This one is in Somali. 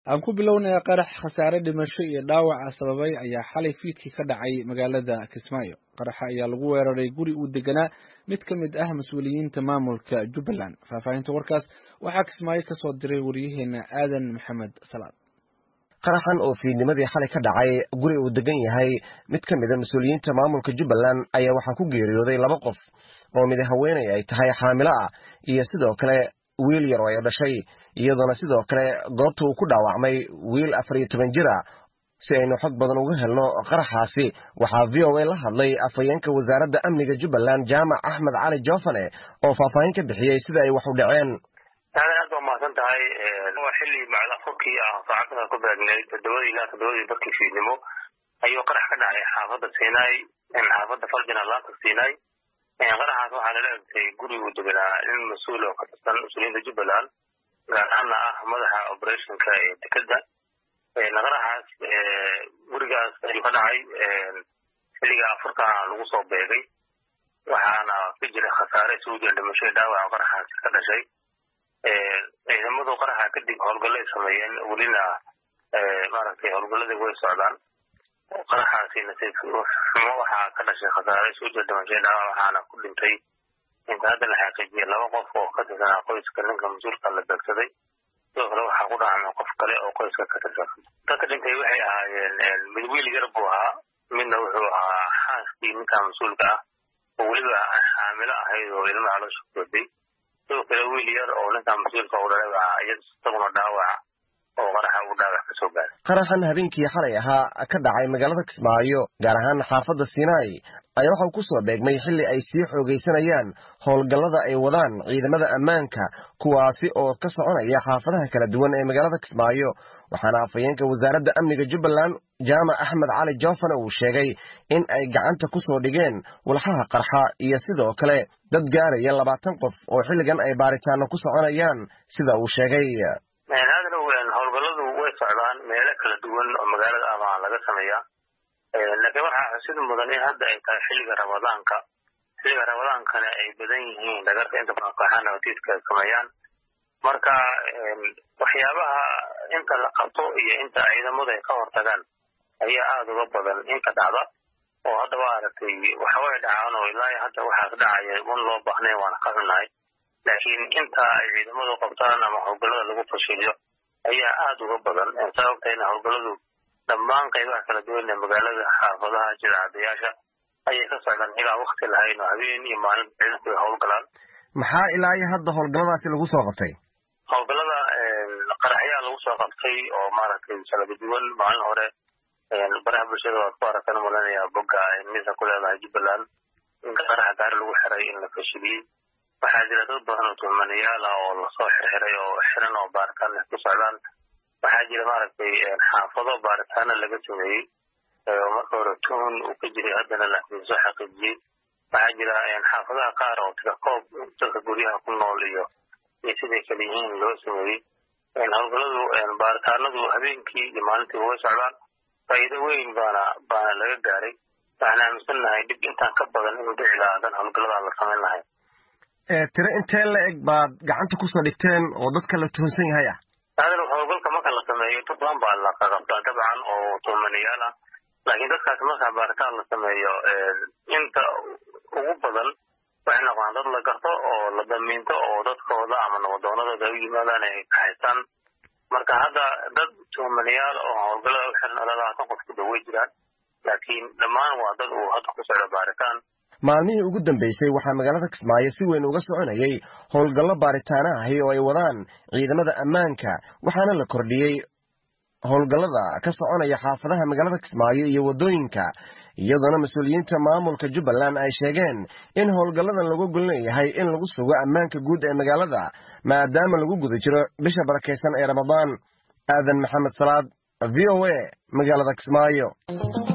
aan ku bilownaya qarax khasaare dhimasho iyo dhaawaca sababay ayaa xalay fiidkii ka dhacay magaalada kismaayo qaraxa ayaa lagu weeraray guri uu deganaa mid ka mid ah mas-uuliyiinta maamulka jubbaland faahfaahinta warkaas waxaa kismaayo ka soo diray waryaheena aadan maxamed salaad qaraxan oo fiidnimadii xalay ka dhacay guri uu degan yahay mid ka mid a mas-uuliyiinta maamulka jubbaland ayaa waxaa ku geeriyooday laba qof oo mid haweenay ay tahay xaamilo ah iyo sidoo kale wiil yar oo ay dhashay iyadoona sidoo kale goobta uu ku dhaawacmay wiil afar iyo toban jir ah si aynu xog badan uga helno qaraxaasi waxaa v o a la hadlay afhayeenka wasaaradda amniga jubbaland jaamac axmed cali joofane oo faahfaahin ka bixiyey sida ay wax u dhaceen aad aad baa mahadsan tahay waa xilli macda furkii ah saacadda ku beegneyd toddobadii ilaa toddobadii barkii fiidnimo ayuu qarax ka dhacay xaafadda siinay xaafadda farjina laanta siinay qaraxaas waxaa lala egtay guri uu deganaa nin mas-uul oo ka tirsan mas-uuliyiinta jubbaland gaar ahaana ah madaxa operationka ee dekedda qaraxaas gurigaas ayuu ka dhacay xilliga afurkana lagu soo beegay waxaana ka jira khasaare isugu jira dhimasho dhaawaca qaraxaas ka dhashay ciidamadu qaraxa kadib howlgallay sameeyeen welina maaragtay howlgalladii way socdaan qaraxaasi nasiib xumo waxaa ka dhashay khasaare isugu jira dhimasho dhaawac waxaana ku dhintay inta hadda la xaqiijiyay laba qof oo ka tirsanaa qoyska ninka mas-uulka la beegsaday sidoo kale waxaa ku dhacmay qof kale oo qoyska ka tirsan dadka dhintay waxay ahaayeen mid wiil yar buu ahaa midna wuxuu ahaa xaaskii ninka mas-uulka ah oo weliba xaamilo ahayd oo ilmaha loo shugooday sidoo kale wiil yar oo ninka mas-uulka u dhalay baa isaguna dhaawaca oo qaraxa uu dhaawac ka soo gaaray qaraxan habeenkii xalay ahaa ka dhacay magaalada kismaayo gaar ahaan xaafadda sinai ayaa waxa uu ku soo beegmay xilli ay sii xoogaysanayaan howlgallada ay wadaan ciidamada ammaanka kuwaasi oo ka soconaya xaafadaha kala duwan ee magaalada kismaayo waxaana afhayeenka wasaaradda amniga jubbaland jaamac axmed cali joofane uu sheegay in ay gacanta ku soo dhigeen walxaha qarxa iyo sidoo kale dad gaaraya labaatan qof oo xilligan ay baaritaano ku soconayaan sida uu sheegay howlgalladu way socdaan meelo kala duwan oo magaalada ah baa laga sameeyaa laakiin waxaa xusid mudan in hadda ay tahay xilliga ramadaanka xilliga ramadaankana ay badan yihiin dhagarta inta badan kooxaha nabatiidka ay sameeyaan marka waxyaabaha inta la qabto iyo inta ciidamadu ay ka hortagaan ayaa aada uga badan inta dhacda oo hadda waa aragtay waxaway dhacaan oo ilaa hadda waxaas dhacaya un loo baahnayn waana ka xunnahay laakiin inta ay ciidamadu qabtaan ama howlgallada lagu fashiliyo ayaa aada uga badan sababtayna howlgalladu dhammaan qaybaha kala duwan ee magaalada xaafadaha jidcadayaasha ayay ka socdaan ilaa wakti lahayn oo habeen iyo maalin ciidanku ay howlgalaan maxaa ilaa iyo hadda howlgalladaasi lagu soo qabtay howlgallada qaraxyaa lagu soo qabtay oo maaragtay kala duwan maalin hore baraha bulshada waad ku aragtan malanaya bogga misa ku leedahay jubbaland in qaraxa gaari lagu xiray in la fashiliyey waxaa jira dad badan oo tuhmanayaal ah oo lasoo xirxiray oo xiran oo baaritaan ku socdaan waxaa jira maaragtay xaafado baaritaano laga sameeyey oo marka hore tuhun uu ka jiray haddana laakiin soo xaqiijiyey waxaa jira xaafadaha qaar oo tirakoob dadka guryaha ku nool iyo iyo siday kala yihiin loo sameeyey howlgalladu baaritaanadu habeenkii iyo maalintii way socdaan faa'iido weyn baana baana laga gaaray waxaan aaminsannahay dhib intaan ka badan inuu dhici lahaa hadan howlgalladaa la samayn lahay tiro intee la eg baad gacanta kusoo dhigteen oo dadka la tuhunsan yahay ah aadal howlgalka marka la sameeyo dad badan baa la qaqabtaa dabcan oo tuhmanayaal ah laakiin dadkaas marka baaritaan la sameeyo inta ugu badan waxay noqdaan dad la garto oo la damiinto oo dadkooda ama nabadoonadooda ay u yimaadaan ay kaxaystaan marka hadda dad tuhmanayaal oo howlgallada u xiran labaatan qof ku dhawey jiraan laakiin dhammaan waa dad uu hadda ku socdo baaritaan maalmihii ugu dambeysay waxaa magaalada kismaayo si weyn uga soconayay howlgallo baaritaana ahi oo ay wadaan ciidamada ammaanka waxaana la kordhiyey howlgallada ka soconaya xaafadaha magaalada kismaayo iyo waddooyinka iyadoona mas-uuliyiinta maamulka jubbaland ay sheegeen in howlgalladan lagu golleeyahay in lagu sugo ammaanka guud ee magaalada maadaama lagu guda jiro bisha barakaysan ee ramadaan aadan maxamed salaad v o a magaalada kismaayo